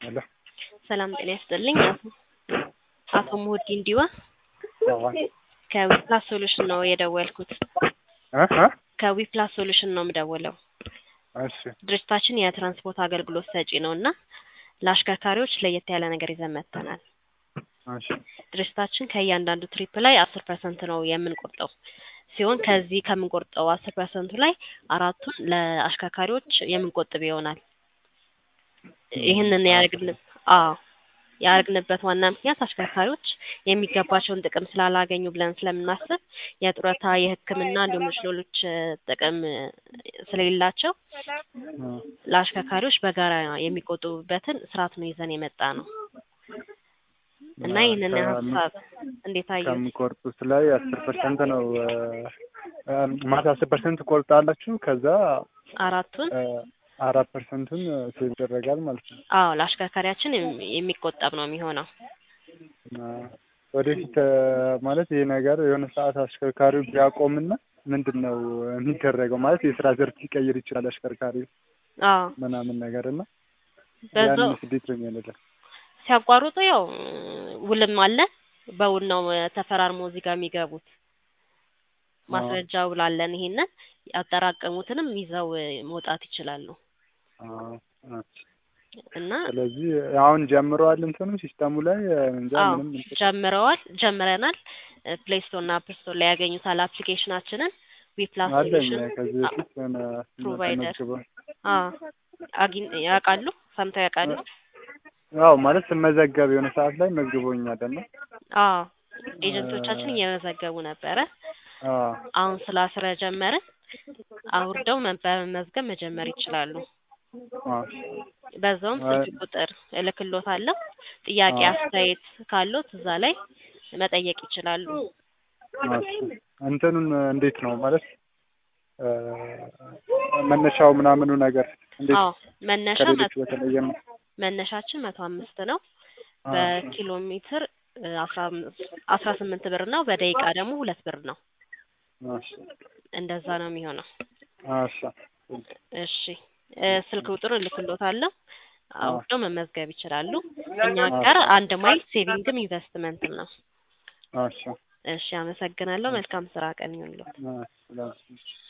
ሄሎ ሰላም ጤና ይስጥልኝ። አቶ አቶ ሙሁዲን ዲዋ አዎ ከዊፕላስ ሶሉሽን ነው የደወልኩት። እ እ ከዊፕላስ ሶሉሽን ነው የምደውለው። እሺ ድርጅታችን የትራንስፖርት አገልግሎት ሰጪ ነው እና ለአሽከርካሪዎች ለየት ያለ ነገር ይዘን መጥተናል። እሺ ድርጅታችን ከእያንዳንዱ ትሪፕ ላይ አስር ፐርሰንት ነው የምንቆርጠው ሲሆን ከዚህ ከምንቆርጠው አስር ፐርሰንቱ ላይ አራቱን ለአሽከርካሪዎች የምንቆጥብ ይሆናል። ይህንን ያደርግን አዎ ያደርግንበት ዋና ምክንያት አሽከርካሪዎች የሚገባቸውን ጥቅም ስላላገኙ ብለን ስለምናስብ የጡረታ፣ የሕክምና እንዲሁም ሌሎች ጥቅም ስለሌላቸው ለአሽከርካሪዎች በጋራ የሚቆጥቡበትን ስርዓት ነው ይዘን የመጣ ነው እና ይህንን ሀሳብ እንዴት አየሁት? ከምቆርጡት ላይ አስር ፐርሰንት ነው ማለት አስር ፐርሰንት ቆርጣላችሁ ከዛ አራቱን እ አራት ፐርሰንቱን ሴቭ ይደረጋል ማለት ነው። አዎ ለአሽከርካሪያችን የሚ- የሚቆጠብ ነው የሚሆነው። እና ወደፊት እ ማለት ይሄ ነገር የሆነ ሰዓት አሽከርካሪው ቢያቆምና ምንድን ነው የሚደረገው? ማለት የስራ ዘርፍ ሊቀይር ይችላል አሽከርካሪው አዎ ምናምን ነገር እና በዛው ያን ስዴት ነው የሚያደርገው። ሲያቋርጡ ያው ውልም አለ። በውል ነው ተፈራርሞ እዚህ ጋር የሚገቡት። ማስረጃ ውል አለን። ይሄንን ያጠራቀሙትንም ይዘው መውጣት ይችላሉ አዎ እሺ። እና ስለዚህ አሁን ጀምረዋል እንትኑ ሲስተሙ ላይ እንጃ አዎ ምንም እንትን ጀምረዋል ጀምረናል። ፕሌይ ስቶር እና አፕ ስቶር ላይ ያገኙታል አፕሊኬሽናችንን ዊፕላስ አለኝ ሶሉሽን ከዚህ በፊት የሆነ ፕሮቫይደር ተመዝግበው አዎ አግኝ ያውቃሉ ሰምተው ያውቃሉ? አዎ ማለት ስመዘገብ የሆነ ሰዓት ላይ መዝግቦኛል እና አዎ ኤጀንቶቻችን እየመዘገቡ ነበረ። አዎ አሁን ስራ ስለጀመርን አውርደው መ- በመመዝገብ መጀመር ይችላሉ። አዎ በዛውም ስልክ ቁጥር እልክሎታለሁ። ጥያቄ አዎ። አስተያየት ካሎት እዛ ላይ መጠየቅ ይችላሉ። እሺ እንትኑን እንዴት ነው ማለት እ መነሻው ምናምኑ ነገር እንዴት አዎ መነሻ ከሌሎች መ- በተለየ ነው? መነሻችን መቶ አምስት ነው። አዎ በኪሎ ሜትር እ አስራ አምስት አስራ ስምንት ብር ነው። በደቂቃ ደግሞ ሁለት ብር ነው። እሺ እንደዛ ነው የሚሆነው። እሺ እሺ እ ስልክ ቁጥር እልክሎታለሁ። አውርደው መመዝገብ ይችላሉ። እኛ አዎ። ጋር አንድ ማይል ሴቪንግም ኢንቨስትመንትም ነው። እሺ እሺ አመሰግናለሁ። መልካም ስራ ቀን ይሁንልዎት። እሺ